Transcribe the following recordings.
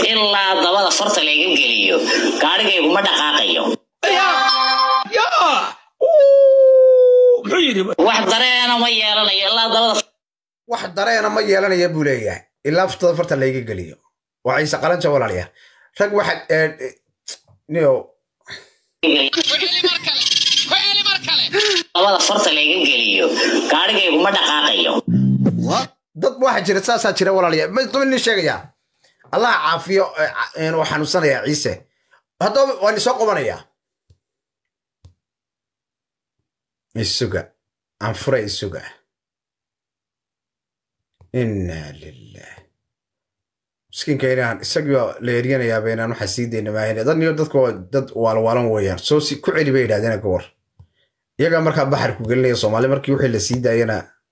ilaa dabada farta layga geliyo gaadhigayguma dhaqaaqayo muxuu yidhi wax dareena ma yeelanayo ilaa dabada wax dareena ma yeelanaya buu leeyahay ilaa furtada farta layga geliyo waa ciise qalanja walaalya rag waxa niyo dabada farta layga geliyo gaadhigayguma dhaqaaqayo dad waxa jira saasaa jira walaalya ma nin sheegaya allah caafiyo uu xanuunsanaya ciise haddaba waan isoo qabanayaa isuga aan fura isuga inna lilah miskiinka inaan isagii la eryanayaaba inaan waxaa sii dayna maahin dad niyo dadku waa dad waalwaalan weeyaan soo si ku celi bay yidhahdeen ka war iyagaa markaa baxar ku gelinaya soomaali markii wixii la sii daayana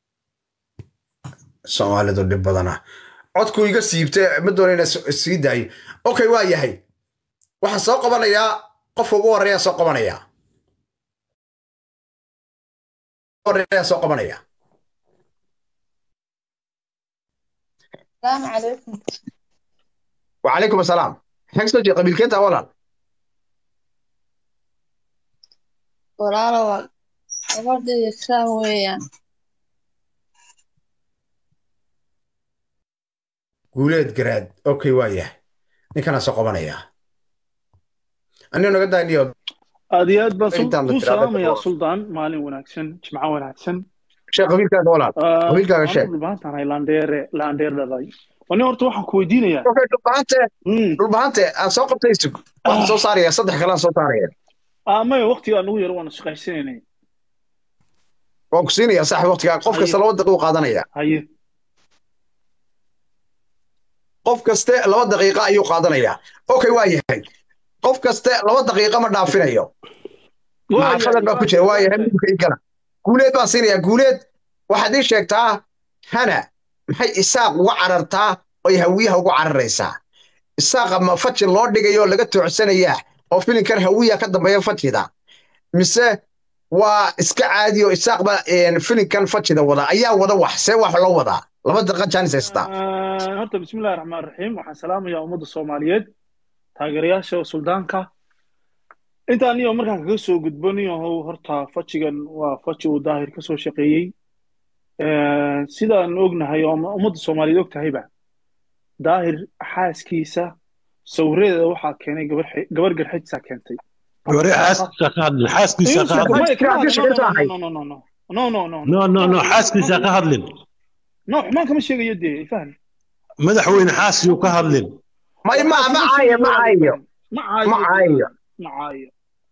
soomaalidu dhib badana codku iga siibte ma doona inaan sii daayo okay waa yahay waxaan soo qabanayaa qofka ugu horreeyaa soo qabanayaa horreeyaa soo qabanayaa السلام عليكم وعليكم السلام حق سوجي قبيل كنت اولا walaalow gabadhayda ikraam weeyaan guuleed garaad okay waa yahay ninkanaa soo qabanayaa anigo naga daaniyo aad iyo aad baan sul- Intaan la kuu tiraahdo salaamayaa ka hor. suldaan maalin wanaagsan jimco wanaagsan sheekh qabiilkaaga walaal qabiilkaaga sheeg dhulbaantahay laandheere laandheer dhalay ani horta waxaan ku weydiinayaa okay dhulbahante Mm. dhulbahante aan soo qabtay sug waxaan soo saaraya saddex kale aan soo saaraya Ah, maya waqtigaa nagu yar waan shaqaysanaynay waan ku siinaya saaxib waqtigaa qof kasta laba daqiiqo qaadanaya haye qof kaste laba daqiiqa ayuu qaadanayaa okay waa yahay qof kaste laba daqiiqa ma dhaafinayo maxaafadan baa ku jira waa yahay midka igala guuleed baan siinayaa guuleed waxaad ii sheegtaa hana maxay isaaq uga carartaa oy hawiyaha ugu cararaysaa isaaqa ma fajin loo dhigayo laga toocsanayaa oo filinkan hawiya ka dambeeya fajida mise waa iska caadi oo isaaq ba filinkan fajida wada ayaa wada wax see wax loo wadaa laba daqiiqa jaanis haystaa Ah, horta bismillahi raxmaan raxiim waxaan salaamayaa ummadda soomaaliyeed taageerayaasha suldaanka intaan iyo markaan kaga soo gudbo niyahow horta fajigan waa faji uu daahir ka soo shaqeeyey Eh, sidaan ognahay oo ummadda soomaaliyeed og tahayba daahir xaaskiisa sawiradeeda waxaa keenay gabar xe- gabar garxajsaa keentay hore xaaskiisa ka hadlin xaaskiisa ka hadlin Maya, kama Xaaskiisa hadlo, ka hadlin. no, no, no, no, no, no, no, no, no no no xaaskiisa ka hadlin no, xumaan kama sheegayo dee fahmi madaxweyne xaaskiyuu ka hadlin may ma ma caayo ma caayo ma caayo ma caayo ma caayo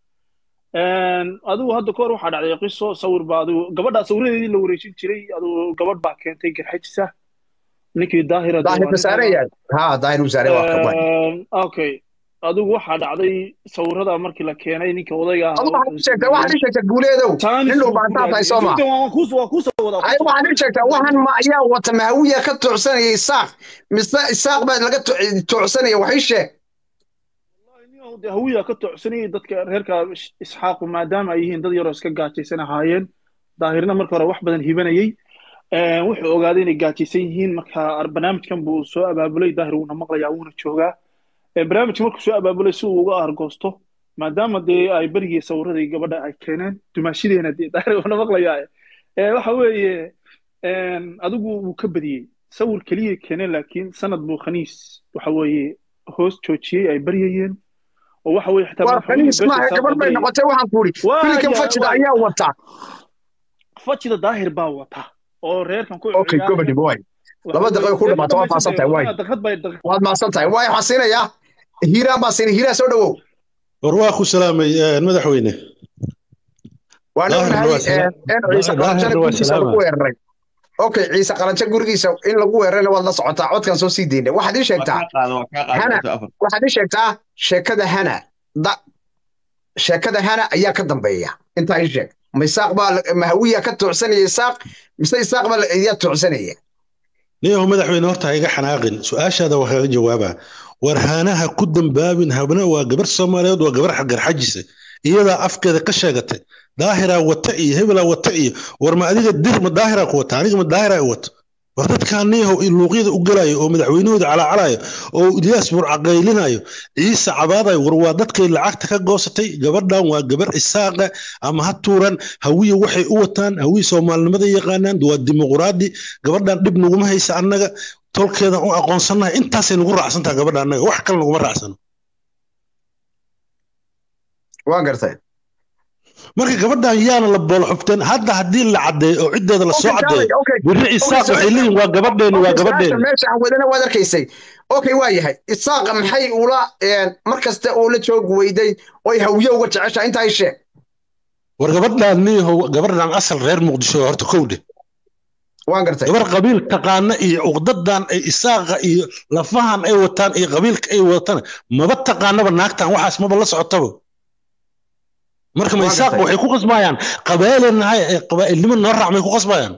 adigu hadda kahor waxaa dhacday qiso sawir baa adigu gabadhaa sawiradeedii la wareejin jiray adigu gabadh baa keentay garxajisa ninkii daahira dee daahir waa wasaare ninkan- yaa ha daahir wasaare waa ka waay Een, okay adigu waxaa dhacday sawirada markii la keenay ninka odayga ahaa adu waxaad wuxuu ii sheegtaa waxaad ii sheegtaa guuleedow Taanis nin buu dhulbaantaa ku tahay raadiyey. soo ma Sultan, waan kuus- waan kuusoo wadaa, ay kuusoo waxaad ii sheegtaa waxaan ma ayaa wata mahawiya ka tuucsanaya isaaq mise isaaq baa laga tu- tuucsanaya wax ii sheeg Wallahi, dee hawiya ka tocsanayay dadka reerka Is- isxaaqu maadaama ay yihiin dad yaroo iska gaajaysan ahaayeen daahirna marka hore wax badan hibanayay Een, wuxuu ogaaday inay gaajaysan yihiin marka ar- barnaamijkan buu soo abaabulay daahir wuuna maqlayaa wuuna joogaa Ee, barnaamijka markuu soo abaabulay si uu uga argoosto maadaama dee ay berigii sawiradii gabadha ay keeneen dumaashadeena dee daahir wuuna maqlayaa Ee, waxa weeye een, adigu wuu ka badiyey sawir keliya keeneen laakiin sanad buu khaniis waxa weeye hoos joojiyey ay baryayeen oo waxa weeye xitaa waa madaxweynuhu kaniis maaha beesha gabar bay saaqay noqotay waxaan ku idhi Waa filinkan yaa- fajida waa- ayaa wata fajida daahir baa wata oo reerkan ku okay ciyaaraya. gobadhi boy Waxa laba daqiiqo ku weeye- dhamaato waa faahsan tahay waay daqiiqad bay daqiiqad waad mahadsan tahay waay waxaan siinayaa hiiraan baan siinay hiiraan soo dhawow war waa ku salaamay eh, madaxweyne waan Daahirna ognahay waa salaam. in ciise Daahirna qalanjana waa gurigiisa salaama. lagu weeraray okay ciise qalanjo gurigiisa in lagu weerarayna waad la socotaa codkan soo sii daynay waxaad ii sheegtaa hana waxaad ii sheegtaa sheekada hana da sheekada hana ayaa ka dambeeya intaa ii sheeg ma isaaq baa la- mahawiya ka tuucsanaya isaaq mise isaaq baa la- ayaa tuucsanaya niyahu madaxweyne horta ha iga xanaaqin su-aashaada waa kaga jawaabaa war haanaha ku dambaabin habna waa gabar soomaaliyeed waa gabar garxajisa iyadaa afkeeda ka sheegatay daahiraa wata iyo hebelaa wata iyo war ma adiga dir ma daahiraa ku wata aniga ma daahiraa i wato war dadkaaniyahow luuqyada u gelayo oo madaxweynahooda calaacalayo oo ilyaas burcaqaylinayo ciise cabaadayo war waa dadkay lacagta ka goosatay gabadhan waa gabar isaaqa ama ha tuuran hawiye waxay u wataan hawiye soomaalinimada yaqaanaan waa dimuquraadi gabadhan dhib naguma haysa annaga tolkeedan u aqoonsanahay intaasay nagu raacsantaha gabadha annaga wax kale naguma raacsano waa gartay marka gabadhan yaana la boolo xubteen hadda haddii la caddeeyo oo ciddeeda lasoo caddeeyo birri isaaq waxay leeyihin waa gabadheeni waa gabadheeni meesha aan wadana waad arkaysay okay waa yahay isaaqa maxay ula mar kasta oo la joog weyday oy hawiye uga jeceshaa intaa i sheeg war gabadhan niyahow gabadhan asal reer muqdisho horta kowdhe waan gartay gabar qabiil taqaana iyo uqdadan ay isaaqa iyo lafahan ay wataan iyo qabiilka ay wataan maba taqaanaba naagtan waxaas maba la socotaba marka ma isaaq waxay ku qasbayaan qabaailnahay ee qabaa'ilnimo noo raac may ku qasbayaan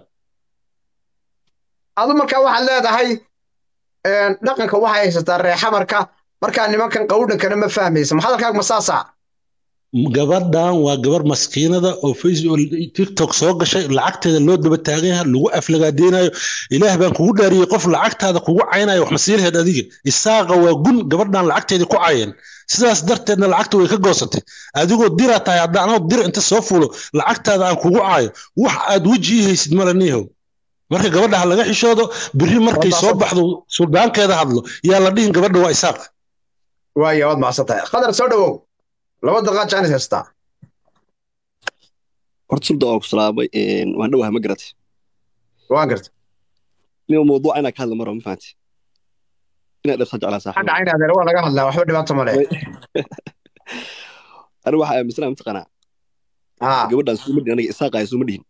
adu markaa waxaad leedahay dhaqanka waxay haysataa reexamarka markaa nimankan qawdhankana ma fahmaysa ma hadalkaaga ma saasaa gabadhan waa gabar maskiinada oo facebook tiktok soo gashay lacagteeda loo daba taagan yahay lagu aflagaadeynayo ilaah baan kugu dhaariyey qof lacagtaada kugu caynayo wax masiilaheed adiga isaaqa waa gun gabadhan lacagteedii ku cayeen sidaas darteedna lacagta way ka goosatay adigoo diraa tahay hadda anoo dir inta soo fulo lacagtaada aan kugu caayo wax aad weji ii haysid male niihow marka gabadha ha laga xishoodo biri markay soo baxdo suldaankeeda hadlo yaa la dhihin gabadha waa isaaq waaya waad macsan tahay khadar soo dhawow laba daqiiqaad jaanis haystaa horta sulda waa ku salaamay waan dhowahay ma garatay waan gartay nima mawduuca inaa ka hadla maro ma fahanti inaad dhirta jeclaa saaxiib hadha in adeer waa laga hadlaa waxba dhibaato male aniga waxaa aaminsanaa mataqaanaa gabadhaan suma dhihin aniga isaaqaya suma dhihin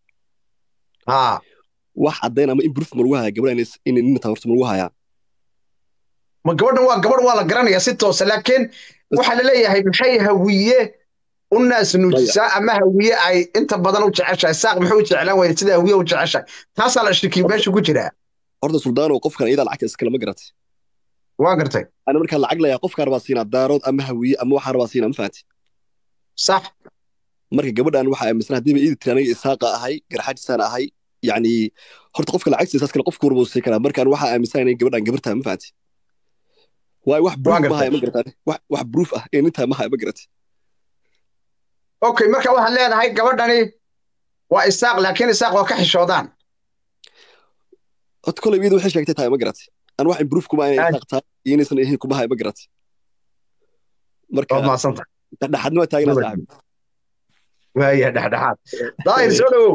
wax caddayn ama in buruf ma lagu hayaa gabadhaan in ninta horta ma lagu hayaa ma gabadhan waa gabadh waa la garanayaa si toosa laakiin waxaa la leeyahay maxay hawiye u naas nuujisaa ama hawiye ay inta badan u jeceshahay saaq maxay u jeclaan weyda sida hawiye u jeceshahay taasaa la shirkiy meesha ku jiraa horta suldaano qofkan iyadaa lacagta iskale ma garatay waa gartay ana markaa lacag layaa qofkaa rabaa siinaa daarood ama hawiye ama waxaa rabaa siinaa ma fahanti sax marka gabadhan waxaa aaminsan haddiiba iidi tiri aniga isaaqa ahay garxajisaan ahay yacni horta qofka lacagtiisa saas kale qofka warba usii karaa markaan waxaa aaminsan inay gabadhan gabartaa ma fahanti waay wax proof ma haya ma garataan wax wax proof ah ee nintaa ma haya ma garatay okay marka waxaad leedahay gabadhani waa isaaq laakiin isaaq waa ka xishoodaan horta kolay iyada waxay sheegtay tahay ma garatay aan wax proof kuma inay isaaq tahay iyo inaysan ahayn kuma haya ma garatay marka maasanta dhexdhexaadna waa taaganaa saaxiib waaya dhexdhexaad daahir soo dhawow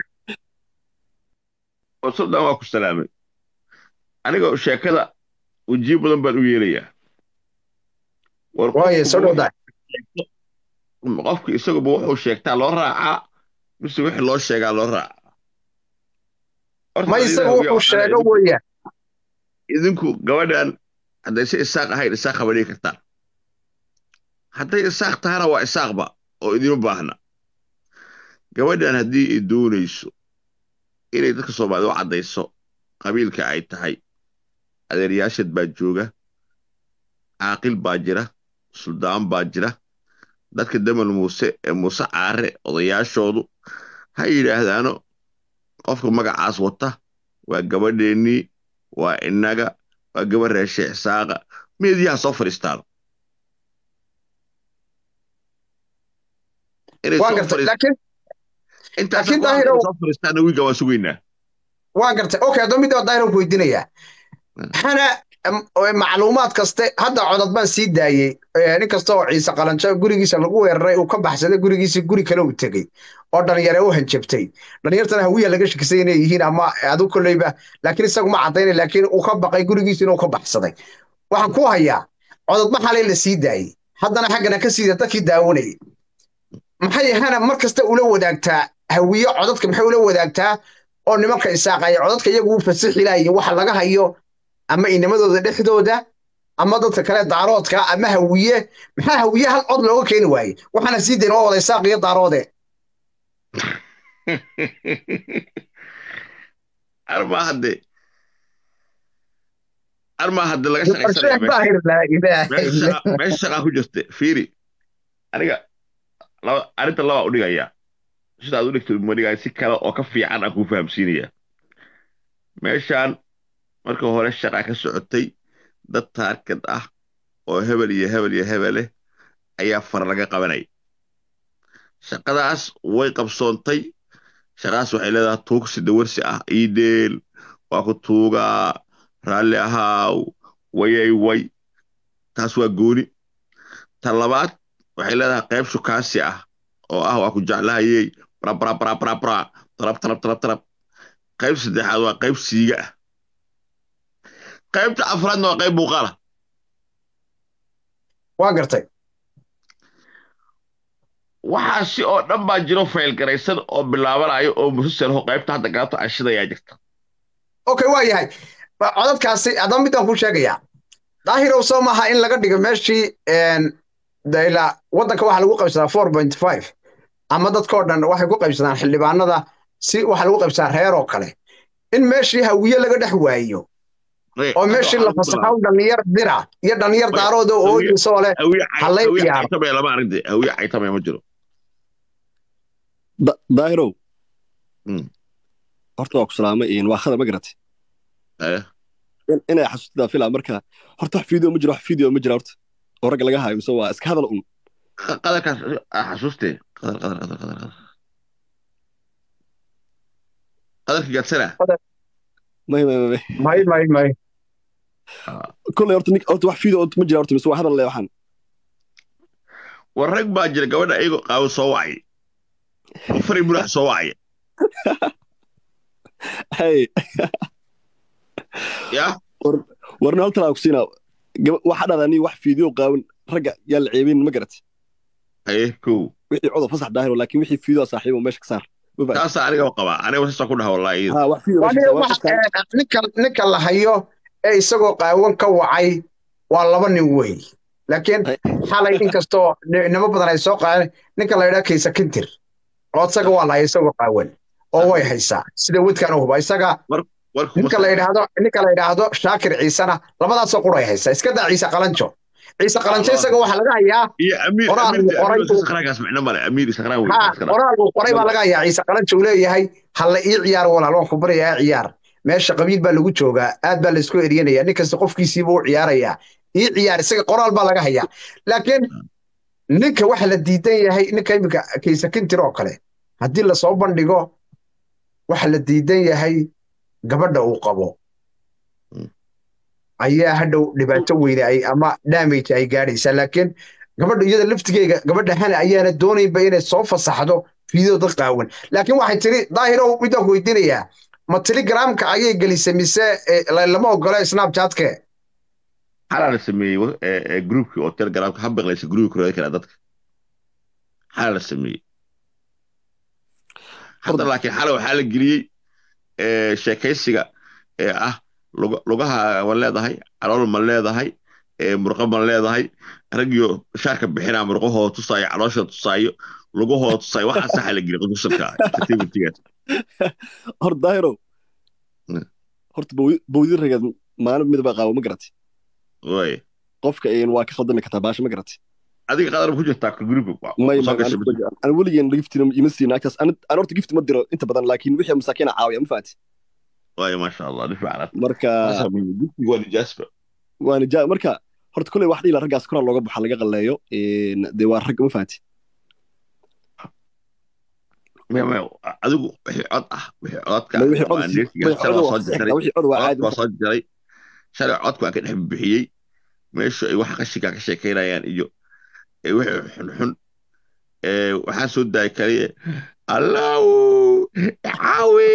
suldan waa ku salaamay aniga sheekada wejiyo badan baan u yeelayaa waaya soo dhowdaa qofka isaguba wuxuu sheegtaa loo raacaa mise wixii loo sheegaa loo raacaa ma isagu wuxuu sheego weeyaan idinku gabadhan hadday si isaaq ahayn isaaq haba dhigi kartaan hadday isaaq tahana waa isaaqba oo idima baahna gabadhan haddii ay doonayso inay dadka soomaalida u caddayso qabiilka ay tahay adeeryaashad baa jooga caaqil baa jira suldaan baa jira dadka damal muuse ee muuse caare odayaashoodu ha yidhaahdaano qofka magacaas wata waa gabadheennii waa innaga waa gabadh reeshe isaaqa meediyaha soo fadhiistaano intaasoo fadhiistaana wiiga waan sugaynaa waa gartay okay haddaba midda daahir ku weydiinayaa hana macluumaad kaste hadda codad baan sii daayey nin kasta oo ciise qalanjo gurigiisa lagu weeraray uu ka baxsaday gurigiisii guri kale uu tegey oo dhalinyare u hanjabtay dhalinyartana hawiya laga shakisay inay yihiin ama adu kolleyba laakiin isagu ma caddaynay laakiin uu ka baqay gurigiisa inuu ka baxsaday waxaan ku hayaa codadba xalay la sii daayey haddana xaggana ka siida dadkii daawanayay maxay hana mar kasta ula wadaagtaa hawiye codadka maxay ula wadaagtaa oo nimanka isaaqaya codadka iyagu u fasixi lahayo waxa laga hayo ama inamadooda dhexdooda ama dadka kale daaroodka ama hawiye maxaa hawiye hal cod looga keeni waaye waxaana sii dayn waa wada isaaq iyo daaroode armaa hadde armaa hadde laga shaqaysanmeesha shaqaa ku jirta fiiri aniga arrinta labaa u dhigayaa sidaad u dhigtid ma dhigaya si kale oo ka fiican aan kuu fahamsiinayaa meeshaan marka hore shaqa ka socotay dad taarkad ah oo hebel iyo hebel iyo hebeleh ayaa far laga qabanay shaqadaas way qabsoontay shaqadaas waxay leedahay tuugsi dawarsi ah iideel waa ku tuugaa raalli ahaaw wayay way taas waa gooni ta labaad waxay leedahay qayb shukaasi ah oo ah waa ku jeclahayey brabrabrabrabra tarab tarab tarab tarab qayb saddexaad waa qayb siiga ah qaybta afraadna waa qayb muuqaala waa gartay waxaasi oo dhan baa jiro faylgaraysan oo bilaabanayo oo musasalho qaybta hadda galato ashidayaa jirta okay waa yahay Ba- codadkaasi haddaba midaan ku sheegayaa daahirow soo maaha in laga dhigo meeshii een, de ilaa waddanka waxaa lagu qaybsadaa four point five ama dadkoo dhan waxay ku qaybsadaan xildhibaanada si waxaa lagu qaybsadaa reer oo kale in meeshii hawiye laga dhex waayo oo meeshii la fasaxo dhalinyar dira iyo dhalinyar Wait, daarooda oo hawiye- ooyisoo leh hawiye Hallay hawiye ciyaaro. caytamaya lama aragde hawiye caytamaya ma jiro Da- daahirow Mm. horta waa ku salaamay een, waa khada ma garatay Eh, In- inay xasuustidaa filaa marka horta wax video ma jiro wax video ma jira horta oo ragga laga hayo mise waa iska hadal un qa- qadarkaas ah, xasuustee qadar qadar qadar qadar qadar qadarka gaadsana may may may may may may kolley horta nin- horta wax video ma jira horta mise waa hadal le waxaan war rag baa jira gabadha iyagoo qaawo soo wacay oo fari mulax soo wacay hey ya warna hal talaa ku siinaa Gaba- waxaa dhahdaa nin wax video qaawan ragga yaa la ceebin ma garatay aye kow wixii codob fasax daahiro laakiin wixii video saaxiibo meesha ka saar Ma fahanti? taasaa aniga qabaa aniga sasa ku dhaha wallahi iyada. ha wax video waa meesha ka nin- saar, waa wax- qofkan. een, ninka ninka la hayo ee isagoo qaawan ka wacay waa laba nin wey laakiin Ay. xalay inkastoo ni- nimo badan ay soo qaadeen ninka la yidhaha kaysa kintir oo isaga waa la haya isagoo qaawan oo way haysaa sida wedkan u huba isaga war kuma ninka la yidhaahdo ninka la yidhaahdo shaakir ciisena labadaasoo qura ay haysaa iska daa ciise qalanjo ciise qalanjo Ah, isaga waxaa laga hayaa iyo amiir Qoraal amiir uu qoray amiir uu- sakhraankaas micno male amiir sakhraan wey ha iska dhaaf. qoraal uu qoray baa laga hayaa ciise qalanjo uu leeyahay halla ii ciyaar walaal waan ku baryayaa ciyaar meesha qabiil baa lagu joogaa aad baa laysku eryanaya nin kasta qofkiisiiba u ciyaarayaa ii ciyaar isaga qoraal baa laga hayaa laakiin ninka waxa la diidan yahay ninka iminka kaysa kintir oo kale haddii lasoo bandhigo waxa la diidan yahay gabadha uu qabo Mm. ayaa hadhow dhibaato weyne ay ama damage ay gaadhaysaa laakiin gabadha iyada laftigeega gabadha hana ayaana doonaynba inay soo fasaxdo fiideo dad qaawan laakiin waxay tiri daahirow midaan ku weydiinayaa ma telegramka ayay gelisay mise eh, la- lama ogola snapchatke xalaa la sameeyey wa- ee, ee, groupkii oo telegramka ha biqlaysa groupka kurada kale dadka xalaa la sameeyey hadda laakiin xala waxaa la geliyey ee, sheekaysiga ee ah luga- lugaha ma leedahay calool ma leedahay ee, murqo ma leedahay raggiyo shaarka bixinaa murqahooda tusaayo calooshooda tusaayo lugahooda tusaayo waxaa saxa la geliyey qudusarka entertainmentigaas horta daahiro Mm. horta bawdi- bawdi ragad maalin midaba qaabo ma garatay way qofka een waa ka khaldami kartaa baasha ma garatay adiga qadar ma ku jirtaa groupka may soo may gashay aan weligeen giftina ima siin agtaas aan aan horta gifti ma diro inta badan laakiin wixii masaakiina caawiya ma fahanti way maasha allah ni fiican marka waa nijaasba waana jaa marka horta kolley wax dhiila raggaas koraa looga baxa laga qalleeyo een, dee waa rag ma fahanti Maya, maya, adigu wixii cod ah wixii codka May wixii ama cod si- aneertiga may shalay cod waa waa soo saxiix, jaray wixii cod waa caadi codka waa soo jaray shalay codka waa ka dhex bixiyey meeshu ay waxa qashinka ka sheekaynayaan iyo ee wixii xunxun ee waxaa soo daaya kaliya allahu caawi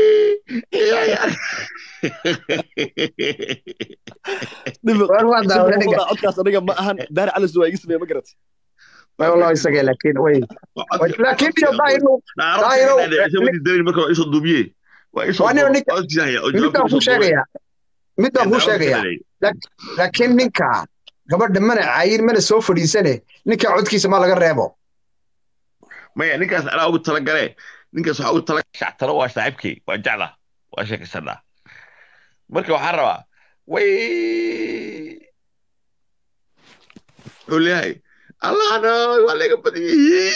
War waa daawaday ninka. codkaas aniga ma ahan daari calis waa iga sameeya ma garatay may wallahi isaga laakiin way laakiin iyo daahirow Daahiro, marka waa isoo duubiye waa isoo Waa nin- ninka- codkiisa midaan ku sheegayaa midaan ku sheegayaa laakiin ninka gabadha mana caayin mana soo fadhiisane ninka codkiisa ma laga reebo maya ninkaas anaa ugu talagale ninkaas waxaa ugu tala shactalo waa saaxiibkay waa jecla waa sheekaysanaa marka waxaan rabaa way wuxuu leeyahay allahna waa laga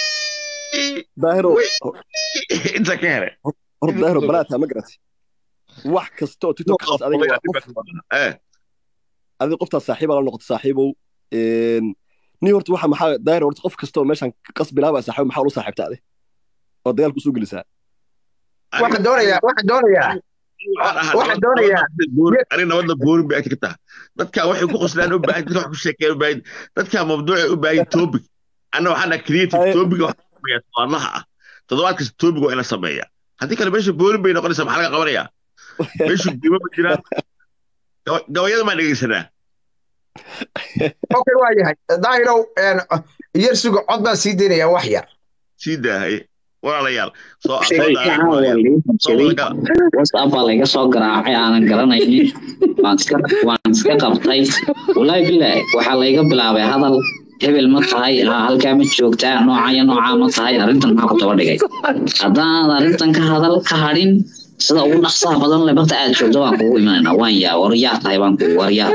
badiyey daahiro Wey. inta ka hele horta daahiro balaataa ma garatay wax kasta oo tiktok ka qabta adiga waa qof eh adiga qoftaas saaxiibaa la noqoto saaxiibow Een, nin horta waxa maxaa daayir horta qof kasta oo meeshan qas bilaaba saaxiib maxaa ula saaxiibta ade oo dagaalku soo gelisaa waxaan doonayaa waxaan doonayaa waxaan doonayaa ani nabadda boorin bay ka tahay dadkaa waxay ku qoslaan u baahan dadka wax ku sheekeen u baahan dadkaa mabduucay u baahan topic anna waxaana creative Ay- topic wax sameeya todobaadlaha ah toddobaad kasta topic waa in la sameeya haddii kale meesha boorin bay noqonaysaa maxaa laga qabanayaa meeshu diimo ma jiraan Gaba- gabayada maa dhegeysanaa okay waa yahay daahirow yar suga cod baan sii deynayaa wax yar sii daahay walaalayaal soo Shay fiican waa lii hanjaday whatsapp baa layga soo garaacay aanan garanaynin waan iska waan iska qabtay wallaahi bilaahi waxaa layga bilaabay hadal hebel ma tahay ha halkaa ma joogtaa nooca iyo noocaa ma tahay arrintan maxaa ku daba dhigay haddaanad arrintan ka hadal ka hadhin sida ugu dhaqsaha badan le barta aad joogto waan kugu imanaynaa waan yaa waryaa tahay baan kugu waryaa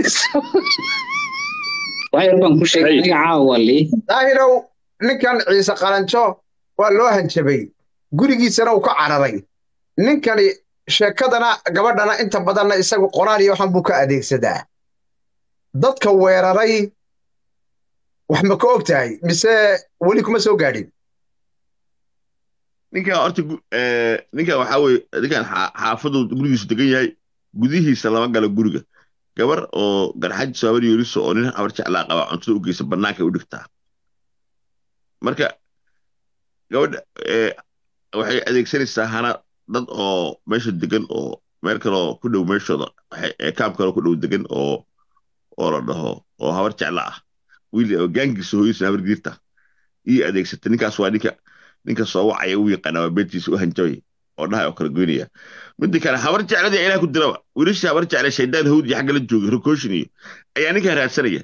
waxyar baan ku sheegay aniga caawa waa lii daahirow ninkan ciise qalanjo waa loo hanjabay gurigiisana uu ka cararay ninkani sheekadana gabadhana inta badanna isagu qoraal iyo waxan buu ka adeegsadaa dadka weeraray wax ma ka og tahay mise weli kuma soo gaadhin ninkan horta gu- eh, ninkan waxaa weye ninkan xaa- xaafadu gurigiisu degan yahay gudihiisa lama galo guriga gabar oo garxaji saabar yeeriso oo nin habar jeclaa qaba cuntada u geysa banaanka u dhigtaa marka gabadha eh, waxay adeegsanaysaa hana dad oo meesha degan oo meel kaloo ku dhow meeshooda waxay- eh, kaam kaloo ku dhow degan oo oo la dhaho oo habar jecla ah wiil oo gaangiisa hooyadiisa habar giirta ii adeegsata ninkaas waa ninka ninka soo wacaya u yaqaana waa beentiisa u hanjabay oo dhahay oo kala goynaya midda kale habar jecladii ilaah ku diraba wiilasha habar jecle shaydaan hawd iyo xagga la joogay rokooshin iyo ayaa ninkaa raadsanaya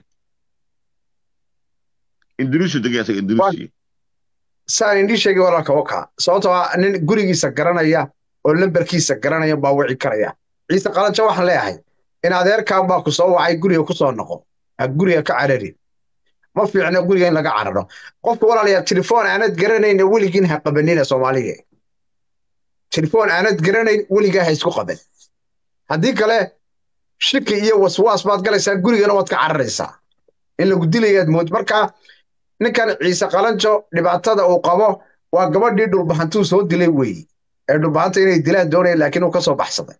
indunuusiya degan asaga indunuusiya saan indhii sheegay walaalka oka sababtoo ah nin gurigiisa garanaya oo lambarkiisa garanaya baa wici karaya ciise qalanjo waxaan leeyahay in adeerkan baa ku soo wacay guriga ku soo noqo ha guriga ka carari ma fiicna guriga in laga cararo qofka walaalayaa telefoon aanad garanayna weligiin ha qabanina soomaaliga telefoon aanad garanayn weligaa ha isku qaban haddii kale shiki iyo waswaas baad galaysaa gurigana waad ka cararaysaa in lagu dilayaad mood marka ninkan ciise qalanjo dhibaatada uu qabo waa gabadhii dhulbahantuu soo dilay weeye ee dhulbahanta inay dilaan doonaya laakiin uu ka soo baxsaday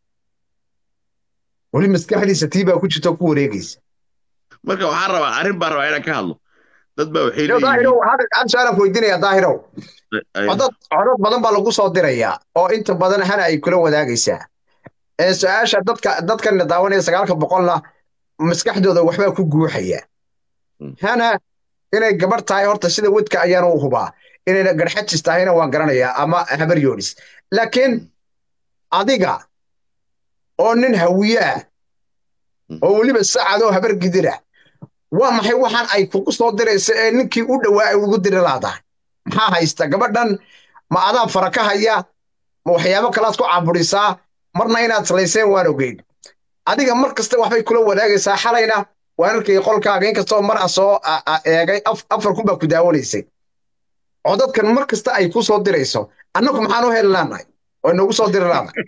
weli maskaxdiisa tii baa ku jirta oo ku wareegaysa marka waxaan rabaa arrin baan rabaa inaan ka hadlo dad baa waxay Yo, daahirow hada hada su-aalaan weydiinaya daahirow leeyihiin codad codad badan baa lagu soo dirayaa oo inta badan hana ay kula wadaagaysaa ee su-aasha dadka dadkan daawanaya sagaalka boqolna maskaxdooda waxbaa ku guuxaya Mm. hana inay gabar tahay horta sida wedka ayaana u hubaa inayna garxajis tahayna waan garanayaa ama habar yoonis laakiin adiga oo nin hawiyaa Mm. oo weliba sacadoo habar gidira waa maxay waxaan ay kugu soo diraysa ee ninkii u dhowaa ay ugu diri laadahay maxaa haysta gabadhan ma adaa fara ka haya ma waxyaabo kalaad ku caburisaa marna inaad salayseen waan ogeyn adiga mar kasta waxbay kula wadaagaysaa xalayna waan arkay qolkaaga inkastoo mar a soo a- a- eegay af- afar kun baa ku daawanaysay codadkan mar kasta ay ku soo dirayso annagu maxaan u heli laanahay oo inoogu soo diri laanahay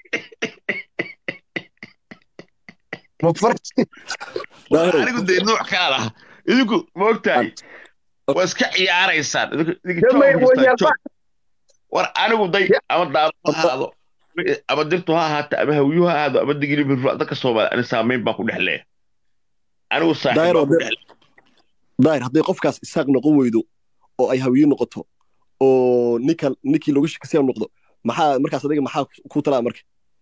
Ma far- Daahirow, anigu dee nooc kaa laha idinku ma ogtahay waa iska ciyaaraysaan idinku idinka Dee may joog haystaan, weydiiyaan joog. war anigu day Ya. ama daalo ha ahaado ama dirtu ha ahaato ama hawiyu ha ahaado ama digili birfur dadka soomaali ani saamayn baan ku dhex leeya anigu saaxiib Daahir, baan ku waa dhex leeya daahir hadday qofkaas isaaq noqon weydo oo ay hawiye noqoto oo ninkan ninkii lagu shakasiya noqdo maxaa markaas adiga maxaa ku talaa marka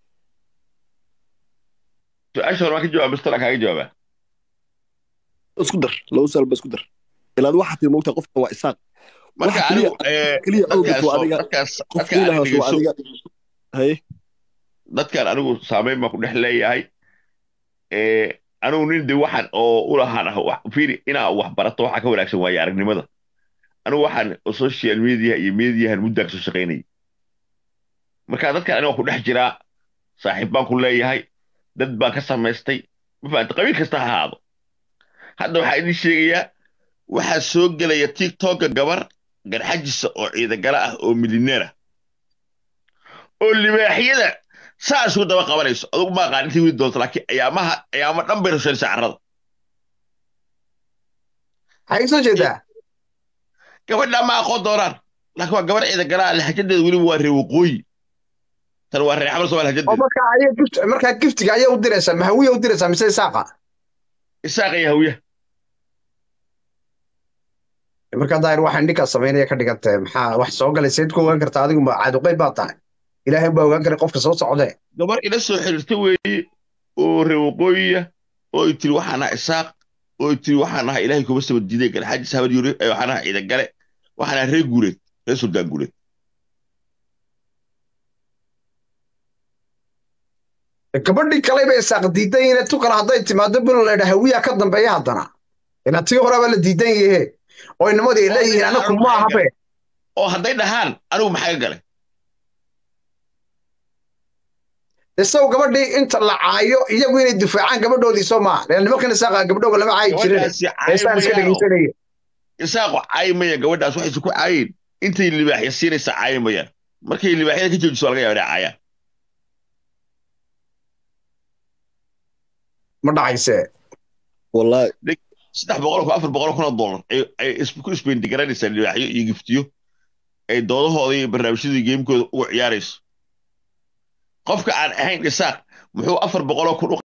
su-aasha hore waan ka jawaaba bistala kaaga jawaabaa isku dar laba su'aal ba isku dar ilaad waxaa tii moogtaa qofkan waa isaaq marka Waxa anigu keliya- eh, keliya dadkaan awgeed waa soo- adiga dadkaas- qof dadkaan ilahaas aniga waa soo- adiga haye dadkaan anigu saamayn baan ku dhex leeyahay Eh, anigu nin de waxaan oo u lahaan ah wax- fiiri inaa wax barato waxaa ka wanaagsan waaye aragnimada anigu waxaan social media iyo mediahan muddaa kasoo shaqaynayay marka dadkaan aniga waan ku dhex jiraa saaxiib baan ku leeyahay dad baan ka samaystay ma fahamta qabiil kasta ha ahaado hadda waxaa idin sheegayaa waxaa soo gelaya tiktoka gabar garxajisa oo ciidagala ah oo milineer ah oo libaaxyada saa isugu daba qabanayso adugu ma aqaan intii widi doonto laakiin ayaamaha ayaamo dhan bay rasheynaysaa carrada maxay soo jeedaa gabadha ma aqoon doonaan laakiin waa gabar ciida galaa lahajadeeda weliba waa reer waqooyi tan waa reer xamal soomaali oo hajadeeda markaa ayay gift markaa giftiga ayay u diraysaa mahawiya u diraysaa mise isaaqa isaaqa iyo hawiya markaa daahir waxaan ninkaa samaynaya ka dhigantay maxaa wax soo galay seed ku ogaan kartaa adigu ma caaduqeyb baa tahay ilaahay baa ogaan karay qofka soo socdee gabar ila soo xiriirta weeye oo reer waqooyiya oo ay tiri waxaan ahaa isaaq oo ay tiri waxaan ahaa ilaahay kuma saba diiday galxaajis habar yuri waxaan ahaa ciida gale waxaan ahaa reer guureed reer suldaan guureed gabadhii kale bay isaaq diidan yihiin tu kale hadday timaado bilo la idhaa hawiyaa ka dambeeya haddana ila tii horeba la diidan yahe oo inamadii ay leeyihiin anaku ma ahabe oo hadday dhahaan anigu maxaa ka galay isagu gabadhii inta la caayo iyagu inay difaacaan gabadhoodii soo maaha ila nimankan isaaqa gabdhooga lama caayi jirin gabadhaasi heestaan iska caayimayaan dhegeysanaya isaaqu caayimaya gabadhaas waxayse ku caayin intay libaaxya siinaysa caayimayaan markay libaaxyada ka joojiso waa laga yaaba inay caayaan ma dhacayse wallahi saddex boqol kun afar boqol kun oo dollar ay ay is- ku isbeendigaranaysaa libaaxyo iyo giftiyo ay doodahooda iyo barnaamijyada geemkooda uga ciyaarayso qofka aan ahayn isaaq muxuu afar boqoloo kun u